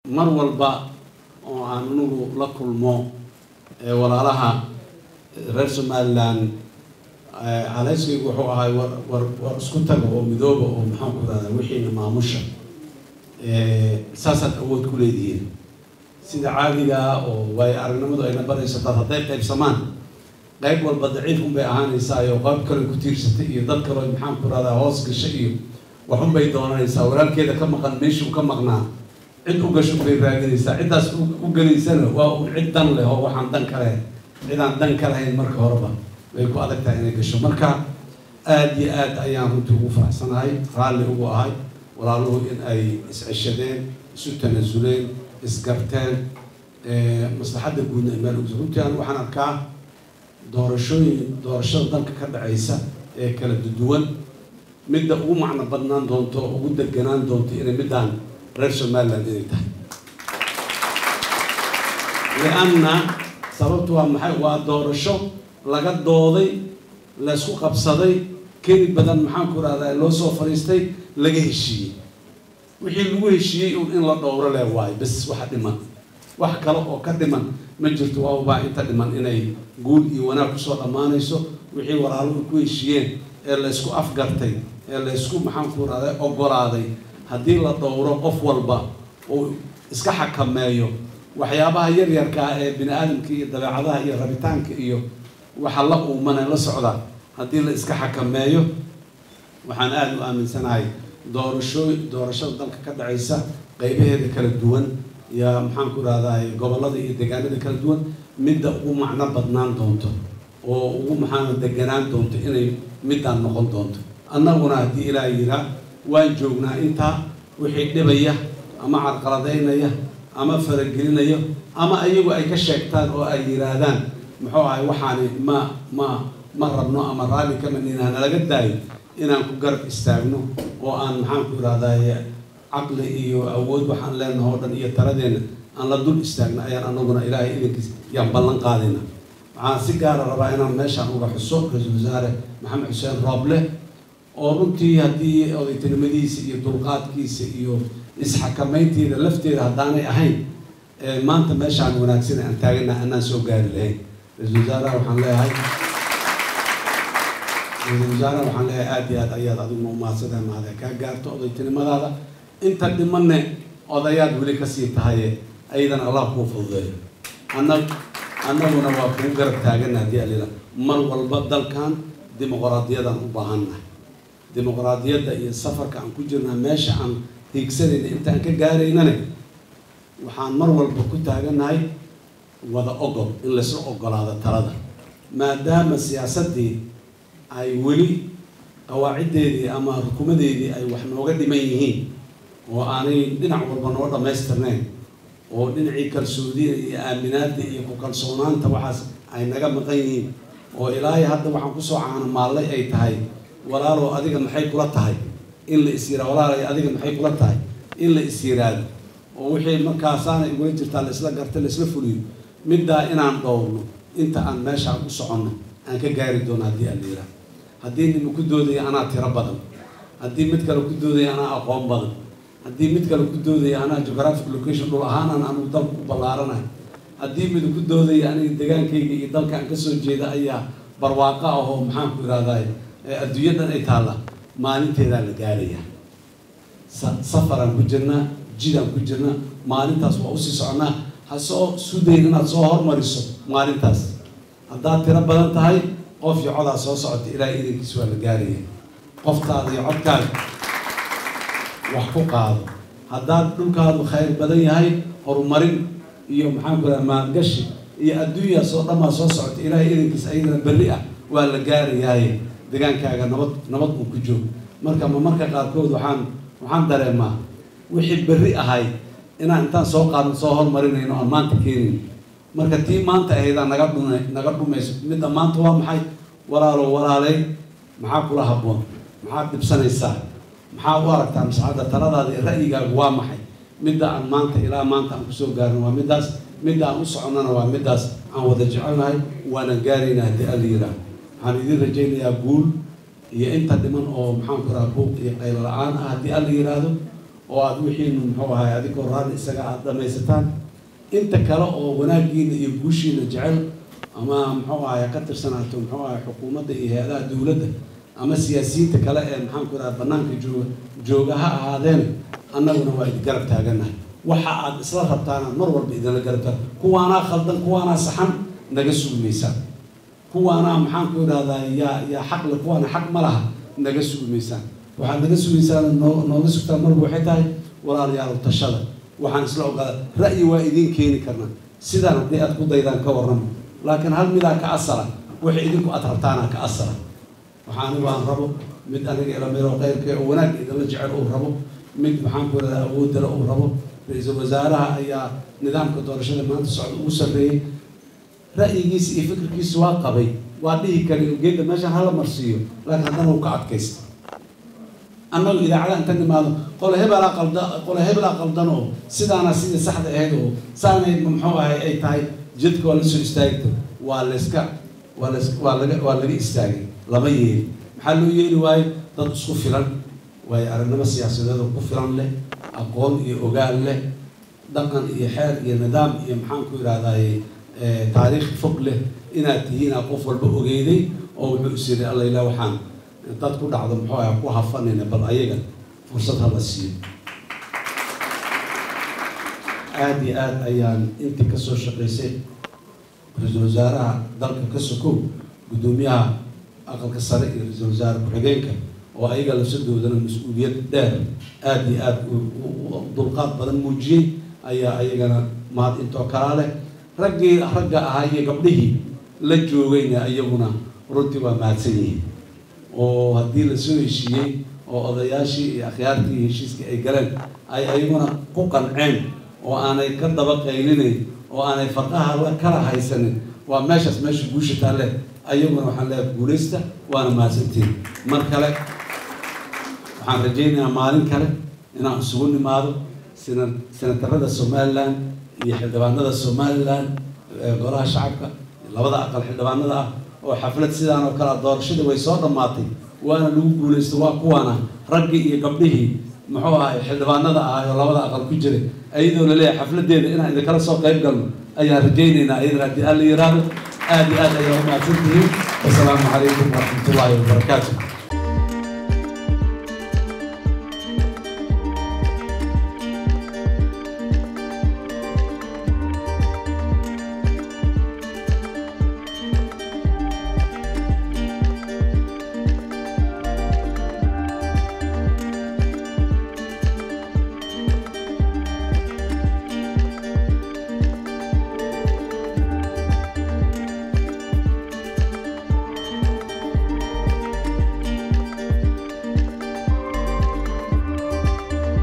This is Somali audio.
mar walba oo aan anigu la kulmo walaalaha reer somaliland caleyskaygu wuxuu ahay war war war isku taga oo midooba oo maxaan ku rahdaa wixiina maamusha saasaad awood ku leedihiin sida caadigaa oo waayo aragnimadu ayna barayso dad hadday qaybsamaan qayb walba daciifun bay ahaanaysaa iyo qayb kale ku tiirsatay iyo dad kaleo maxaan ku rahdaa hoos gasha iyo waxun bay doonanaysaa walaalkeeda ka maqan meeshuu ka maqnaa cid u gasho bay raadinaysaa ciddaas u gelaysana waa un cid dan leh oo waxaan dan ka lahayn cidaan dan ka lahayn marka horeba way ku adag tahay inay gasho marka aada iyo aad ayaan runtii ugu faraxsanahay raalli ugu ahay walaaluhu in ay is-ceshadeen isu tanaasuleen isgarteen maslaxadda guudna ay meel ugs runtii an waxaan arkaa doorashooyin doorashada dalka ka dhacaysa ee kala duwan midda ugu macno badnaan doonto ugu deganaan doonto inay middaan reer somaliland inay tahay lianna sababtu waa maxay waa doorasho laga dooday laysku qabsaday keli badan maxaan ku rahdaa loo soo fadhiistay laga heshiiyey wixii lagu heshiiyey un in la dhowro leh waayo bes waxa dhiman wax kale oo ka dhiman ma jirto waa ubaa inta dhiman inay guul iyo wanaag kusoo dhammaanayso wixii walaaluhu ku heshiiyeen ee laysku afgartay ee laysku maxaan ku rahday ogolaaday haddii la dhowro qof walba uu iska xakameeyo waxyaabaha yaryarkaa ee bini aadamka iyo dabeecadaha iyo rabitaanka iyo waxa la uumane la socda haddii la iska xakameeyo waxaan aada u aaminsanahay doorasho doorashada dalka ka dhacaysa qeybaheeda kala duwan iyo maxaan ku rahdaay gobollada iyo deegaanada kala duwan midda ugu macno badnaan doonto oo ugu maxaan deganaan doonto inay middaan noqon doonto annaguna haddii ilaaha yiraa waan joognaa intaa wixii dhibaya ama carqaladaynaya ama faragelinayo ama ayagu ay ka sheegtaan oo ay yiraahdaan muxuu ahay waxaani ma ma ma rabno ama raalli kama nina nalaga daayo inaan ku garab istaagno oo aan maxaan ku irahdaye caqli iyo awood waxaan leenaho o dhan iyo taladeenna aan la dul istaagno ayaan anaguna ilaahay idankiis yaan ballan qaadayna waxaan si gaara rabaa inaan meeshaan uga xuso ra-iisul wasaare maxamed xuseen rooble oo runtii haddii odaytinimadiisa iyo dulqaadkiisa iyo isxakamaynteeda lafteeda haddaanay ahayn maanta meeshaan wanaagsan aan taagana anaan soo gaari lahayn ra-isul wasaaraha waxaan leeyahay ra-isul wasaaraha waxaan leeyahay aada iyo aad ayaad adiguna umahadsantahay mahade kaa gaarto odaytinimadaada inta dhimanne odayaad weli kasii tahaye ayadana allah kuu fududeeyo anag annaguna waa kugu garab taagana haddii alila mar walba dalkan dimuqraadiyadaan u baahannahay dimuqraadiyadda iyo safarka aan ku jirnaa meesha aan hiigsanayna inta aan ka gaaraynane waxaan mar walba ku taaganahay wada ogol in laysla ogolaado talada maadaama siyaasaddii ay weli qawaaciddeedii ama rukumadeedii ay wax nooga dhiman yihiin oo aanay dhinac walba noo dhammaystirnayn oo dhinacii kalsoodiya iyo aaminaadda iyo ku kalsoonaanta waxaas ay naga maqan yihiin oo ilaahay hadda waxaan kusoo caano maallay ay tahay walaalow adiga maxay kula tahay in la is yiraa walaalay adiga maxay kula tahay in la is yiraado oo wixii markaasaana igula jirtaa laisla garta laisla fuliyo middaa inaan dhowrno inta aan meeshaan u soconno aan ka gaari doono haddii aan la yiraa haddii nima ku doodaya anaa tiro badan haddii mid kale ku doodaya anaa aqoon badan haddii mid kale ku doodaya anaa geographic location dhul ahaanan anigu dalka u ballaaranahay haddii mid ku doodaya aniga degaankayga iyo dalka aan kasoo jeeda ayaa barwaaqo ah oo maxaan ku irahdaay adduunyadan ay taalla maalinteedaa la gaarayaa safaraan ku jirnaa jidaan ku jirnaa maalintaas waa usii soconaa ha soo sudayn inaad soo hormariso maalintaas haddaad tiro badan tahay qof iyo codaa soo socota ilaahay idankiis waa la gaaraya qoftaada iyo codkaaga wax ku qaado haddaad dhulkaadu khayr badan yahay horumarin iyo maxaan ku raha maalgashi iyo adduunyaa soo dhammaa soo socota ilaahay idankiis ayadana berri ah waa la gaarayaaye degaankaaga nabad nabad uu ku joog marka ma marka qaarkood waxaan waxaan dareemaa wixii berri ahay inaan intaan soo qaadno soo hormarinayno aan maanta keenayn marka tii maanta ahaydaa naga dhuma naga dhumayso midda maanta waa maxay walaalo walaaley maxaa kula habboon maxaad dhibsanaysaa maxaa u aragtaa masxadda taladaada iyo ra'yigaagu waa maxay midda aan maanta ilaa maanta aan kusoo gaarno waa middaas midda aan u soconnana waa middaas aan wada jecelnahay waana gaaraynaa haddii alla yidhaah waxaan idin rajaynayaa guul iyo inta dhiman oo maxaan ku raha buuq iyo qaylo la-aan ah haddii alla yidhaahdo oo aada wixiinu muxuu ahay adigoo raalli isaga aada dhamaysataan inta kale oo wanaagiina iyo guushiina jecel ama muxuu ahay ka tirsanaato muxuu ahay xukuumadda iyo hay-adaha dowladda ama siyaasiyiinta kale ee maxaanku idhaha banaanka jooga jooga ha ahaadeen annaguna waa idin garab taaganahay waxa aad isla rabtaanaad mar walba idinla garab taag kuwaanaa khaldan kuwaanaa saxan naga sugi maysaan kuwaanaa maxaanku idhahdaa yaa yaa xaq le kuwaana xaq ma laha naga sugi maysaan waxaad naga sugaysaan noo nooga sugtaan marba waxay tahay walaalayaal tashada waxaan isla ogaada ra'yi waa idiin keeni karnaa sidaan haddii aad ku daydaan ka warramo laakiin hal midaa ka asala waxay idinku aad rabtaana ka asala waxaani waan rabo mid aniga ilamiro khayrka oo wanaag idinla jecel uu rabo mid maxaanku idhahdaa awoodala uu rabo ra-iisul wasaaraha ayaa nidaamka doorashada maanta socda ugu sarreeyey ra'yigiisa iyo fikirkiisa waa qabay waa dhihi kara geedda meeshaan hala marsiiyo laakiin haddana uu ka adkaysta annagu idaacada inta nimaado qole hebelaa qalda qole hebelaa qaldan oo sidaana sidii saxda ahayd oo saanayd muxuu ahay ay tahay jidka waa la soo istaagta waa layska waa lays waa laga waa laga istaagay lama yeeli maxaa loo yeeli waayo dad isku filan waayo aragnimo siyaasadeed oo ku filan leh aqoon iyo ogaal leh dhaqan iyo xeer iyo nidaam iyo maxaanku idhahdaye taariikh fog leh inaad tihiinaa qof walba ogeyday oo wuxuu is yiri alla ilaa waxaan dad ku dhacdo muxuu aha ku hafanayna bal ayaga fursad hala siiyo aada iyo aada ayaan intii kasoo shaqaysay ra-iisul wasaaraha dalka ka sokow guddoomiyaha aqalka sare iyo ra-iisul wasaare ku-xigeenka oo ayaga lafsadoodana mas-uuliyad dheer aada iyo aada dulqaad badan muujiyey ayaa ayagana mahad intoo kalaa leh raggii ragga ahaa iyo gabdhihii la joogayna iyaguna runtii waa mahadsan yihiin oo haddii lasoo heshiiyey oo odayaashii iyo akhyaartii iyo heshiiskii ay galeen ay ayaguna ku qanceen oo aanay ka daba qaylinayn oo aanay farqaha la kala haysanin waa meeshaas meesha guusha taalle ayaguna waxaan leeyahay guulaysta waana mahadsantiin mar kale waxaan rajaynayaa maalin kale inaan isugu nimaado sina senatarada somalilan iyo xildhibaanada somalilan golaha shacabka labada aqal xildhibaanada ah oo xaflad sidaan oo kale doorashadii way soo dhammaatay waana lagu guulaysta waa kuwaana raggii iyo gabdhihii muxuu ahay xildhibaanada ah oo labada aqal ku jiray ayadoo laleeyahay xafladeeda inaan idinkala soo qayb galno ayaan rajaynaynaa iyadana haddii alla yiraahdo aada iyo aad ayaa u mahadsan tihiin wasalaamu calaykum waraxmatullaahi wabarakaatu